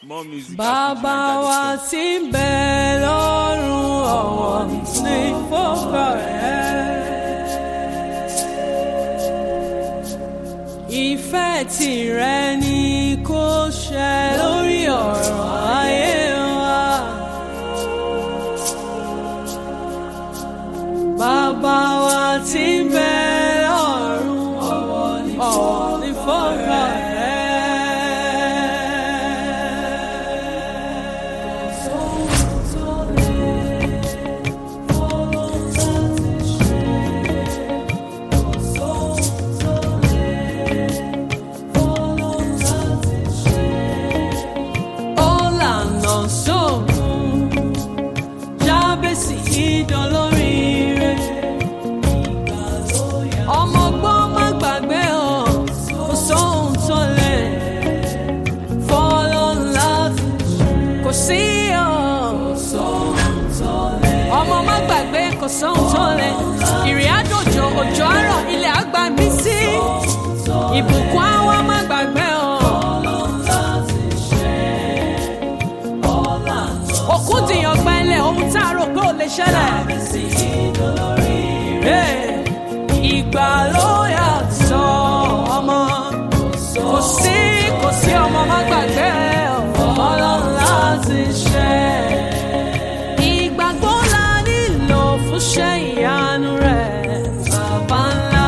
More music. Bàbá wa tí ń bẹ lọ́run ọ̀wọ̀ ní fọ́kọ̀ rẹ̀. Ìfẹ́ tìrẹ ni kó ṣẹ lórí ọ̀rọ̀ ayé wa. Bàbá wa tí ń bẹ lọ́run ọ̀wọ̀ ní fọ́kọ̀ rẹ̀. Ọ̀làna sóògùn jábèsì ìdánlóríire. Ọmọ ọgbọ́n má gbàgbé ọ̀ kò sóhun tó lè fọ́lọ́ láti kò sí ọ̀. Ọmọ má gbàgbé kò sóhun tó lè ìrìn àjòjò òjò àárọ̀ ilẹ̀ àgbà mí sí. Ìbùkún àwọn má gbàgbé ọ̀. òkú dìyàn gbẹ́lẹ̀ ohun tá a rò pé ò lè ṣẹlẹ̀. Hey, ìgbà ló yàtọ̀ ọmọ kò sí kò sí ọmọ má gbàgbé ọlọ́run láti ṣe. ìgbàgbọ́ la nílò fún ṣẹ́ ìyanu rẹ̀ bàbá ńlá.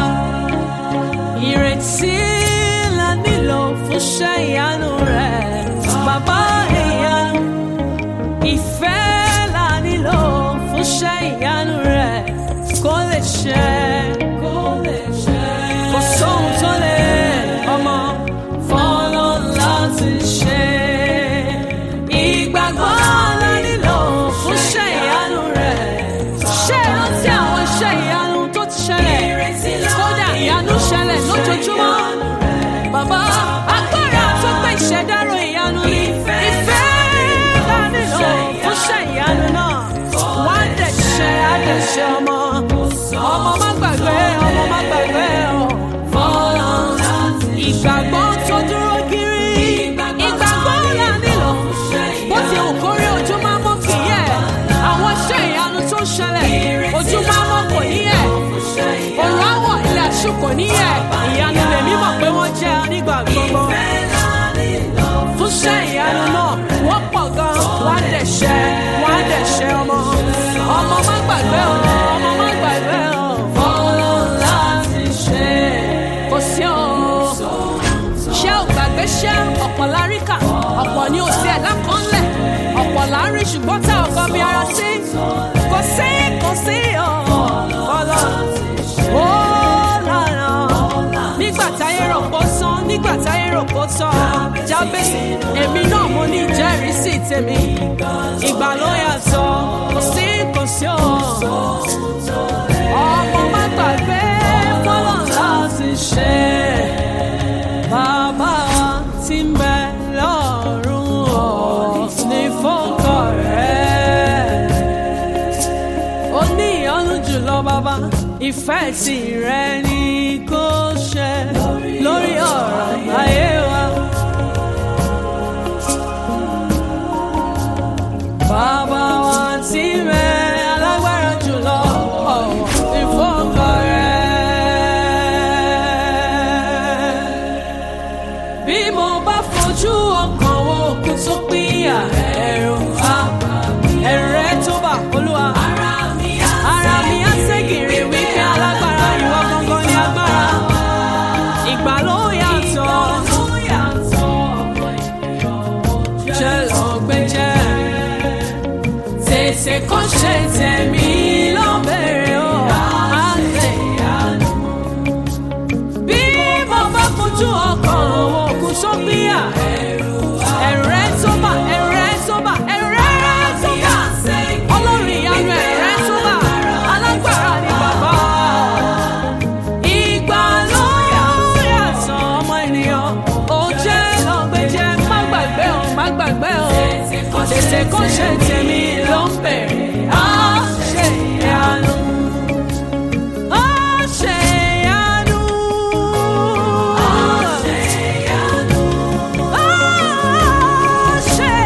ìrètí la nílò fún ṣẹ́ ìyanu rẹ̀ bàbá ìyanu ìfẹ́ la nílò fún ṣẹ́ ìyanu rẹ̀ kó lè ṣẹ. kó lè ṣẹ. kò sóhun tó lè ọmọ fọ́nà láti ṣe. ìgbàgbọ́ la nílò fún ṣẹ́ ìyanu rẹ̀. ṣé rántí àwọn iṣẹ́ ìyanu tó ti ṣẹlẹ̀ kódà ìyanu ṣẹlẹ̀ lójoojúmọ́. Bàbá agbára tó gbé ìṣẹ̀dárò ìyanu ni ìfẹ́ la nílò fún ṣẹ́ ìyanu náà. Wọ́n á dẹ̀ ṣe á dẹ̀ ṣe ọmọ. Ọmọ má gbàgbé ọmọ má gbàgbé ọ̀. Fọ́lá ìgbàgbọ́ tó dúró kiri. Ìgbàgbọ́ la nílò. Bó ti wù kó rí ojú máa mọ́ kì í yẹ̀. Àwọn iṣẹ́ ìyanu tó ń ṣẹlẹ̀ ojú máa mọ́ kò ní yẹ̀. Òrùn àwọ̀ ilẹ̀ àṣù kò ní yẹ̀. Ìyanu lèmi mọ̀ pé wọ́n jẹ́ nígbà gbogbo fún ṣẹ́ ìyanu náà wọ́n pọ̀ gan wọ́n á dẹ̀ ṣẹ́ wọ́n á dẹ̀ ṣẹ́ ọmọ ọmọ má gbàgbé o ọmọ má gbàgbé o fọlọ́ láti ṣe kò sí o ṣé ò gbàgbé ṣé ọ̀pọ̀ láríkà ọ̀pọ̀ ni ò sí ẹ̀dá kan lẹ̀ ọ̀pọ̀ là ń rí ṣùgbọ́n tá ọkọ mi ara sí kò sí kò sí o fọlọ́ ó lára nígbà táyé rò pó sán nígbà táyé rò pó tán jábèsì èmi náà mo ní ìjẹ́rìísí tèmi ìgbà ló yàtọ̀ kò sí kò sí o ọmọ má gbàgbé fọlọ́ láti ṣe bàbá wa tí ń bẹ lọ́rùn ọ̀ ní fọ́kọ̀ rẹ̀ ó ní ìyọ́nú jùlọ bàbá ìfẹ́ tìrẹ ni kò ṣe lórí ọ̀rọ̀ ayé wa. Bàbá wa tí mẹ alágbára jùlọ ọ̀wọ̀ ìfọ́kọ̀ rẹ̀. Bí mo bá fojú ọkàn wo òkú tó pínyà ẹ̀rù àbá ẹ̀rù rẹ̀ tó bà olúwa. Ara mi á ara mi á ségèrè wípé alágbára ìwọ gangan ni agbára. Ìgbà ló yàtọ̀. Ṣé lọ gbé jẹ́? Tètè kó ṣe tẹ̀mí ló bẹ̀rẹ̀ o. Àlẹ́ ìyanu. Bí mo bá fojú ọkàn wo òkú tó gbéyà. Ẹ̀rù rẹ̀ tó bà, ẹ̀rù rẹ̀ tó bà, ẹ̀rù rẹ̀ tó bà. Ọlọ́run ìyanu ẹ̀rù rẹ̀ tó bà. Alágbára ni bàbá. Ìgbà ló yàtọ̀ ọmọ ènìyàn. Ó jẹ́ lọ́gbẹ́jẹ́, má gbàgbé o, má gbàgbé o. Tètè kó ṣe tèmi ló ń bẹ̀rẹ̀. Á ṣe ìyanu. Á ṣe ìyanu. Á ṣe ìyanu. Á ṣe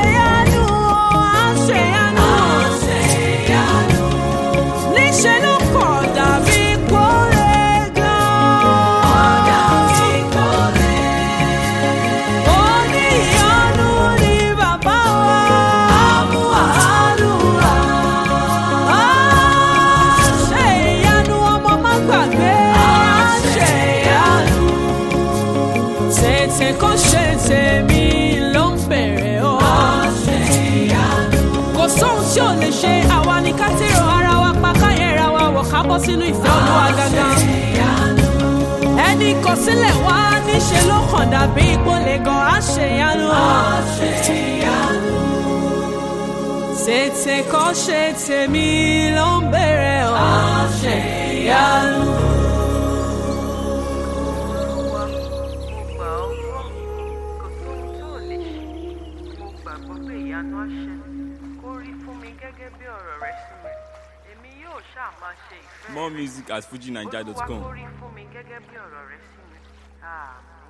tèmi ló ń bèrè o. kò sóhun tí ò lè ṣe àwa ni ká tèrò ara wa pa káyẹ̀ra wa wọ̀ ká bọ́ sínú ìfẹ́ olúwa gangan. ẹni kò sílẹ̀ wá níṣẹ́ ló kàn dàbí ìpolè gan àṣeyanu. tètè kọ́ ṣe tèmi ló ń bèrè o. àṣeyanu. Olúwa, mo gbà ọ́ gbọ́. Kò sóhun tí ò lè ṣe. Mo gbàgbọ́ pé ìyanu á ṣẹ. Kó rí fún mi gẹ́gẹ́ bí ọ̀rọ̀ rẹ sí mi. Èmi yóò ṣáà máa ṣe ìfẹ́ More rẹ. music at Olúwa fujinaija.com. kó rí fún mi gẹ́gẹ́ bí ọ̀rọ̀ rẹ sí mi. Àmín.